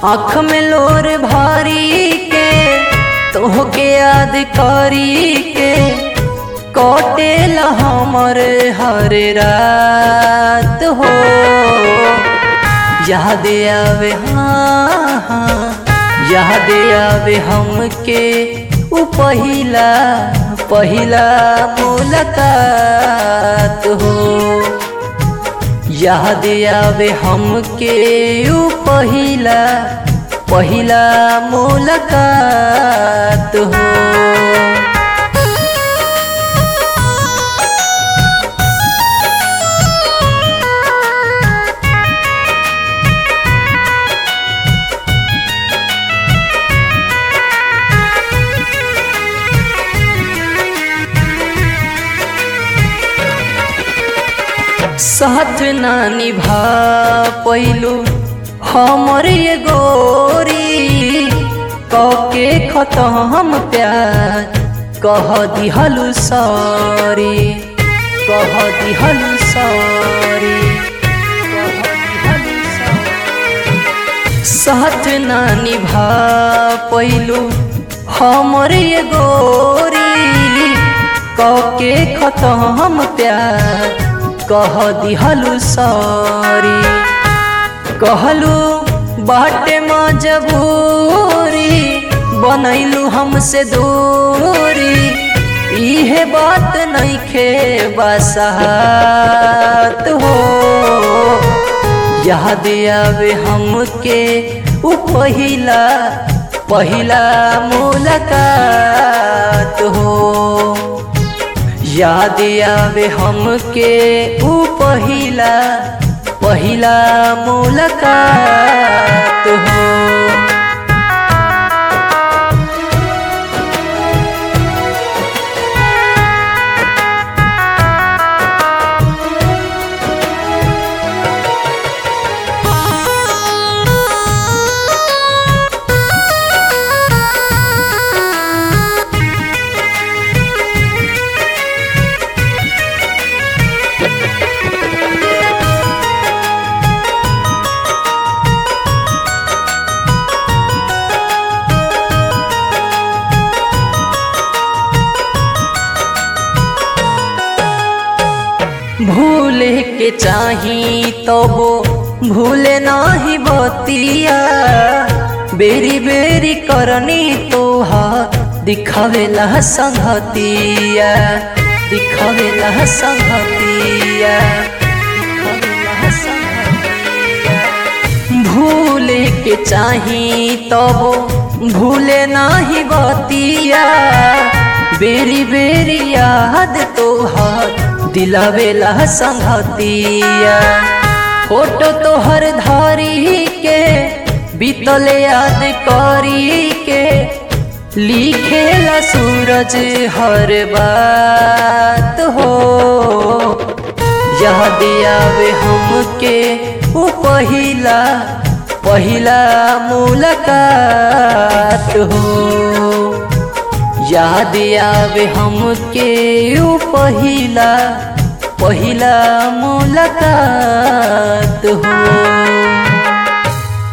आँख में लोर भारी के तोहके याद करी के कटेल हमर हर रात हो याद आवे हाँ हाँ याद आवे हमके उ पहिला पहिला मुलाकात हो याद आवे हमके उ पहिला पहिला मुलाकात हो साथ ना निभा पैलू हमर ये गोरी कके खतम प्यार कह दिहलु सॉरी कह दिहलु सॉरी कह दिहलु सॉरी साथ ना निभा पैलू हमर ये गोरी कके खतम प्यार कह दिहलु सॉरी कहलू बाटे मजबूरी बनैलू हमसे दूरी इहे बात नइखे बसात हो याद आवे हमके उ पहिला पहिला मुलाकात हो याद आवे हमके उ पहिला पहिला मुलाकात हो भूले के चाही तो वो भूले नाही बतिया बेरी बेरी करनी तोहा दिखावेला संगतिया दिखावेला संगतिया दिखावेला संगतिया भूले के चाही तो वो भूले नाही बतिया बेरी बेरी याद तोहार दिलावेला संगतिया फोटो तोहर धारी के बीतल याद करी के लिखेला सूरज हर बात हो याद आवे हमके उ पहिला पहिला मुलाकात हो याद आवे हमके उ पहिला पहिला मुलाकात हो